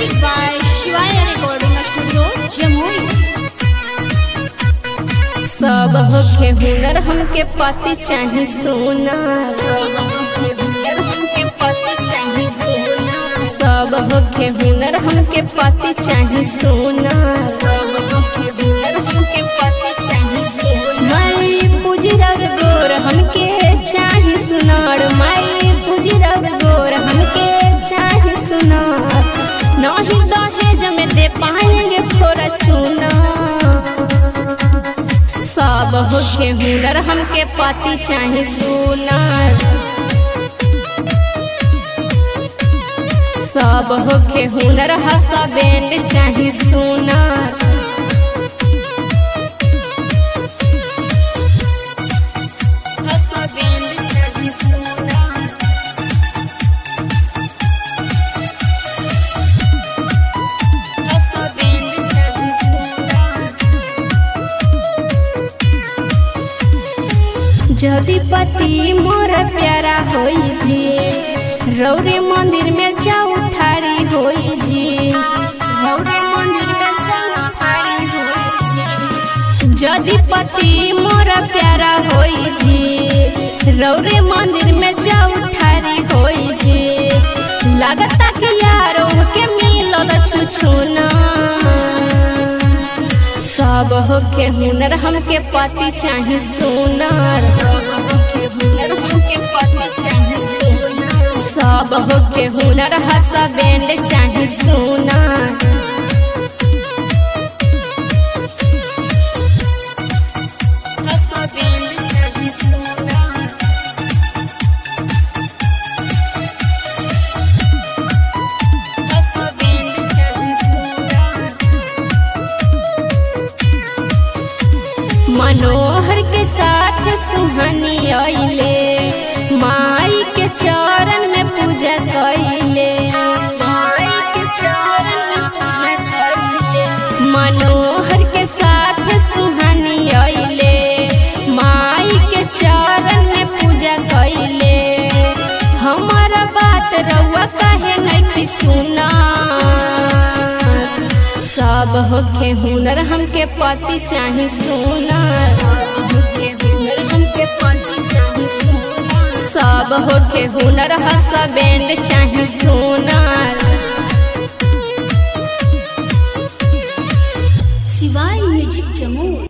Presented by Shivaya Recording Studio, Jamui. सब होखे हुनर हमके पति चाही सोना सब होखे हुनर हमके पति चाही सोना सब होखे हुनर हमके पति चाही सोना सब होखे हुनर हमके पति चाही सोना माई पुजरर गोर हमके चाही सुनार माई पुजरर गोर हमके चाही सुनार नहीं दहेज में दे पाएंगे फोरा चूना सब होके हुनर हमके पति चाहे सुनार सब होके हुनर हसा बैंड चाहे सुनार हसा बैंड चाहे सुनार हसा बैंड चाहे सुनार जदि पति मोर प्यारा होई जी रौरे मंदिर में जाऊ ठारी होई जी रौरे मंदिर में जाऊ ठारी होई जी जदि पति मोर प्यारा होई जी रौरे मंदिर में जाऊ ठारी होई जी लगता कि यारो के मिलल छुछुना सब होके हुनर हमके पति चाहे सोनार सब होके हुनर हमके पति चाहे सोनार सब होके हुनर हसा बैंड चाहे सोनार हसा बैंड चाहे सोनार हसा बैंड चाहे सोनार मनोहर के साथ सुहानी आइले माई के चरण में पूजा कैले माई के चरण में पूजा कैले मनोहर के साथ सुहानी आइले माई के चरण में पूजा कैले हमारा बात रउआ काहे नहीं सुना सब होके हुनर हमके पति चाही सोनार सब होके हुनर हमके पति चाही सोनार सब होके हुनर हसा बैंड चाही सोनार Shivaya Music, Jamui.